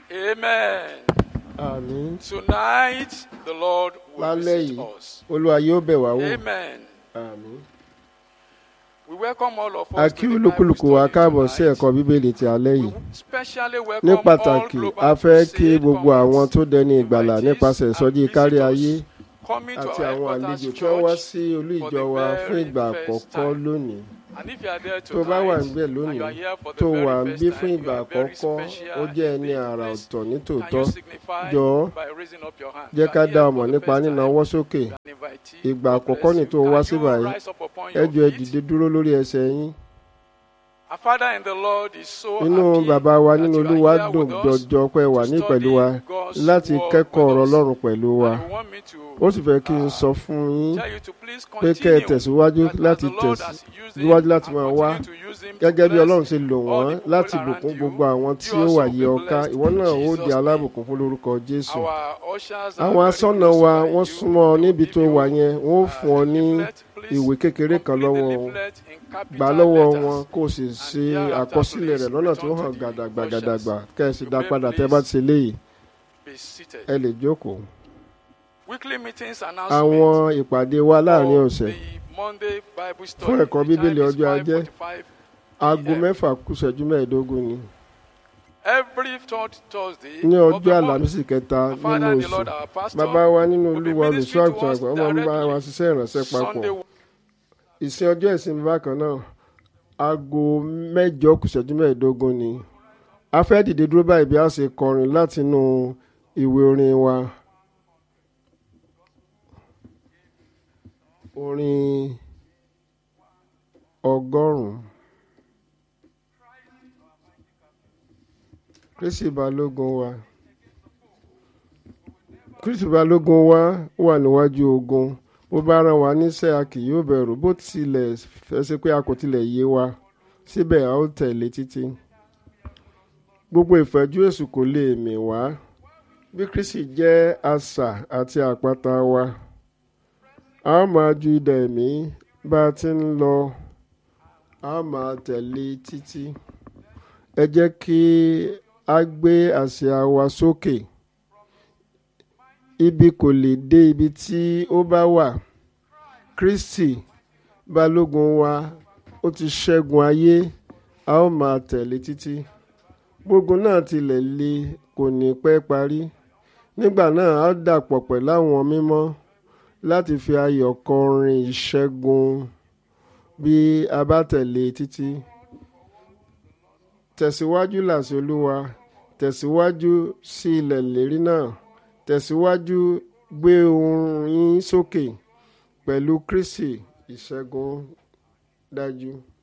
Amen. àmín Tonight, the Lord will lálẹ́ visit yìí us. olúwa yóò bẹ̀ wá wò Amen. àmín. We welcome all of us. a to kí the olúkúlùkù Bible wa study káàbọ̀ sí tonight. ẹ̀kọ́ bíbélì ti alẹ́ We yìí specially ní welcome pàtàkì all global a fẹ́ kí crusade gbogbo àwọn tó dẹni ìgbàlà invitees nípasẹ̀ and ìsọjí kárí ayé visitors coming to àti our àwọn headquarters àlejò tí wọ́n wá church. sí olú for ìjọ the wa very fún ìgbà first àkọ́kọ́ time. lónìí And if you are there tó bá wà tonight, níbẹ̀ and lónìí you are here for the tó very wà ń first bí time, fún you ìgbà are very àkọ́kọ́ special ó jẹ́ ẹni indeed. àrà Please, ọ̀tọ̀ Can nítòótọ́ you signify jọ̀ọ́ by raising up your hand? jẹ́ You ká are dá here ọmọ for the nípa first time. nínáwọ́ sókè You are an invitee. ìgbà God àkọ́kọ́ bless ni you. tó wá Can sí you báyìí rise up upon ẹ your jọ̀ọ́ ẹ feet? dìde dúró lórí ẹsẹ̀ yín Our Father in the Lord is so inú happy bàbá wa that nínú you are olúwa here dùn with us jọjọ pé wà to ní study pẹ̀lú wa God's láti word kẹ́kọ̀ọ́ with ọ̀rọ̀ us. ọlọ́run pẹ̀lú wa And we want me to ó sì fẹ́ kí n uh, sọ fún yín tell you to please pé kẹ́ ẹ continue tẹ̀síwájú that as láti the Lord has used him tẹ̀síwájú láti and máa wá continue to use him to gẹ́gẹ́ bí bless ọlọ́run ṣe lò all wọ́n the people láti around bùkún you, gbogbo àwọn tí you ó also wà be yí ọká blessed ìwọ in náà ó Jesus' di name. alábùkún fún lórúkọ jésù Our ushers are àwọn very asọ́nà close wa by wọ́n you. súnmọ́ ọ They will níbi give tó you, wà yẹn wọ́n ó uh, fún ọ a ní leaflet. Please ìwé kékeré kan complete the lọ́wọ́ wọn leaflet in capital gbà lọ́wọ́ letters. wọn kó o sì ṣe thereafter, àkọsílẹ̀ rẹ̀ please lọ́nà tó return hàn to the gàdàgbàgàdàgbà ushers. kẹ́ ẹ sì You dá may padà tẹ́ bá ti ṣe léyìí Be seated. ẹ lè jókòó. Weekly meetings àwọn announcement ìpàdé wa láàrin for ọ̀sẹ̀ the Monday Bible study. Fún ẹ̀kọ́ The time Bíbélì is ọjọ́ Ajé. 5:45 aago p.m. mẹ́fà kù ìṣẹ́jú mẹ́ẹ̀ẹ́dógún ni Every third Thursday ní of ọjọ́ the month. àlàmísì kẹta Our Father nínú and the oṣù Lord, our pastor, bàbá wa nínú will be olúwa olùṣọ́ ministering to àgùntàn us àgbà wọ́n máa ń bá directly. wa ṣiṣẹ́ ìránṣẹ́ papọ̀ Sunday ìsìn ọjọ́ ìsinmi bákan náà aago mẹ́jọ kù ìṣẹ́jú mẹ́ẹ̀ẹ́dógún ni a fẹ́ dìde dúró báyìí bí a ṣe kọrin látinú ìwé orin wa orin ọgọ́rùn-ún kristi balógun wa kristi balógun wa wà níwájú ogun bó bá rán wa níṣẹ́ a kì yóò bẹ̀rù bó tilẹ̀ fẹ́ ṣe pé a kò tilẹ̀ yé wa síbẹ̀ a ó tẹ̀lé títí gbogbo ìfẹ́jú èṣù kò lè mì wá bí kristi jẹ́ asà àti àpáta wa a ó máa ju idà ẹ̀mí bá a ti ń lọ a ó máa tẹ̀lé títí ẹ jẹ́ kí a gbé àsíá wa sókè ibi kò lè dé ibi tí ó bá wà kristi balógun wa ó ti ṣẹ́gun ayé a ó máa tẹ̀lé títí gbogbo náà tilẹ̀ le kò ní pẹ́ parí nígbà náà a ó dàpọ̀ pẹ̀lú àwọn mímọ́ láti fi ayọ̀ kọrin ìṣẹ́gun bí a bá tẹ̀lé títí tẹ̀síwájú làṣẹ olúwa tẹ̀síwájú sí ilẹ̀ ìlérí náà tẹ̀síwájú gbé ohùn yín sókè pẹ̀lú kristi ìṣẹ́gun dájú.